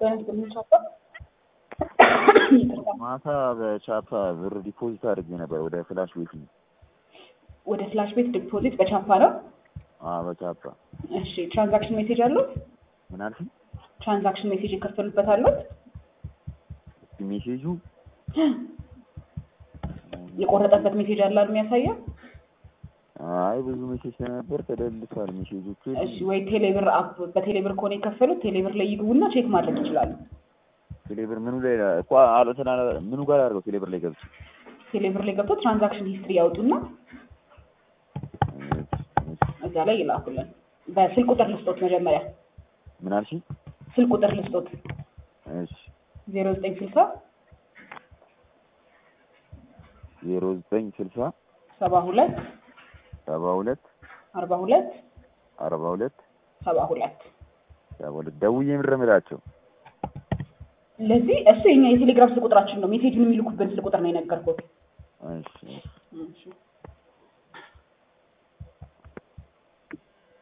በንግድ ምንቻፋ ማታ በቻፓ ብር ዲፖዚት አድርጌ ነበር ወደ ፍላሽ ቤት ነው። ወደ ፍላሽ ቤት ዲፖዚት በቻፓ ነው። አዎ በቻፓ እሺ ትራንዛክሽን ሜሴጅ አሉት? ምን አልሽኝ? ትራንዛክሽን ሜሴጅ የከፈሉበት አሉት? እስኪ ሜሴጁ የቆረጠበት ሜሴጅ አለ አሉ የሚያሳየው? አይ ብዙ ሜሴጅ ስለነበር ተደልቷል ሜሴጆቹ። እሺ ወይ ቴሌብር አፕ በቴሌብር ከሆነ የከፈሉት ቴሌብር ላይ ይግቡና ቼክ ማድረግ ይችላሉ። ቴሌብር ምኑ ላይ እኮ አለተና ምኑ ጋር አድርገው ቴሌብር ላይ ገብቼ ቴሌብር ላይ ገብቶ ትራንዛክሽን ሂስትሪ ያውጡና እዛ ላይ ይላኩልን። በስልክ ቁጥር ልስጦት መጀመሪያ ምን አልሽኝ? ስልክ ቁጥር ልስጦት እሺ ዜሮ ዘጠኝ ስልሳ ዜሮ ዘጠኝ ስልሳ ሰባ ሁለት ሰባ ሁለት አርባ ሁለት አርባ ሁለት ሰባ ሁለት ሰባ ሁለት ደውዬ የምረምላቸው ለዚህ እሱ የኛ የቴሌግራም ስልክ ቁጥራችን ነው። ሜሴጁን የሚልኩብን ስልክ ቁጥር ነው የነገርኩት። እሺ እሺ